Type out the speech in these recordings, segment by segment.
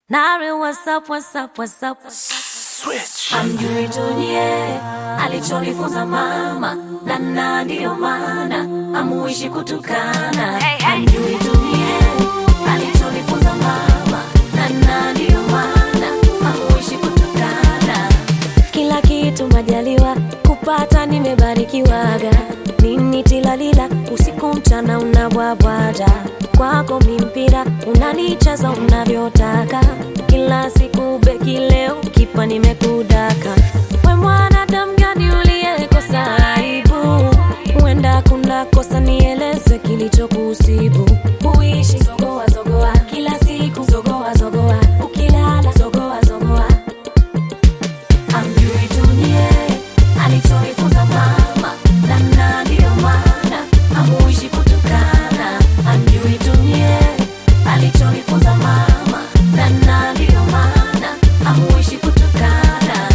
Nari, what's up, what's up, what's up? Switch. Amjui tunie alichonifunza mama, na na ndiyo maana amuishi kutukana. Amjui tunie alichonifunza mama, na na ndiyo maana amuishi kutukana. Kila kitu majaliwa kupata, nimebarikiwaga nini tilalila, usiku mchana unabwabwaja kwako mimpira unanicheza unavyotaka, kila siku beki, leo kipa nimekudaka. We mwanadamu gani uliyekosa aibu? Huenda kuna kosa, nieleze kilichokusibu. Uishi zogoa zogoa, kila siku zogoa zogoa, ukilala zogoa zogoa amjui tunie alichonifunza mama na na ndiyo maana amuishi kutukana amjui tunie alichonifunza mama na na ndiyo maana amuishi kutukana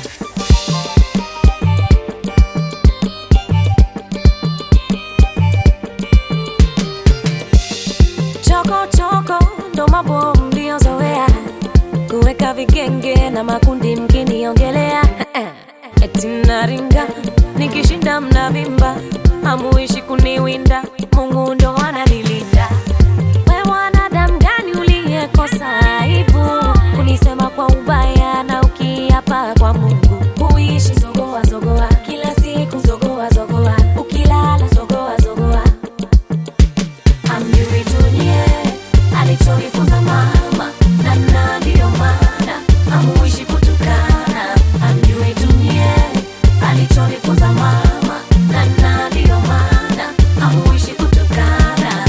choko choko ndo mambo mliozoea kuweka vigenge na makundi mkiniongelea eti naringa nikishinda mnavimba hamuishi kuniwinda mungu ndo ananilinda we mwanadamu gani uliyekosa aibu kunisema kwa ubaya na ukiapa kwa mungu huishi zogoa zogoa kila siku zogoa zogoa ukilala zogoa zogoa amjui tunie alichonifunza mama na na ndiyo maana amuishi kutukana amjui tunie alichonifunza mama na na ndiyo maana amuishi kutukana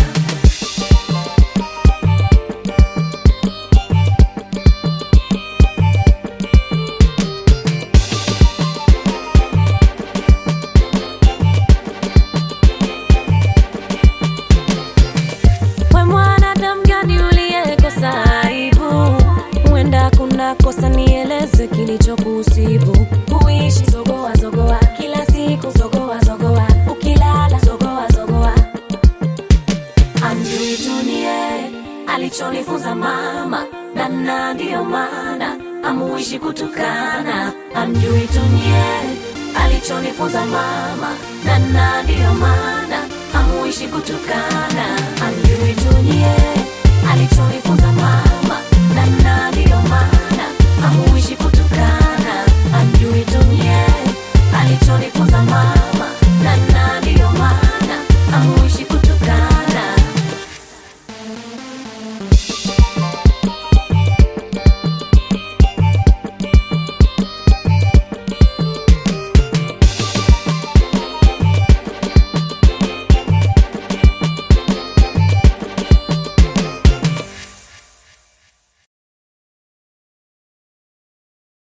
we mwanadamu gani uliyekosa aibu huenda kuna kosa nieleze kilichokusibu huishi zogoa zogoa kila siku zogoa zogoa ukilala zogoa zogoa amjui tunie alichonifunza mama na na ndiyo maana amuishi kutukana amjui tunie alichonifunza mama na na ndiyo maana amuishi kutukana amjui tunie alichonifunza mama na na ndiyo maana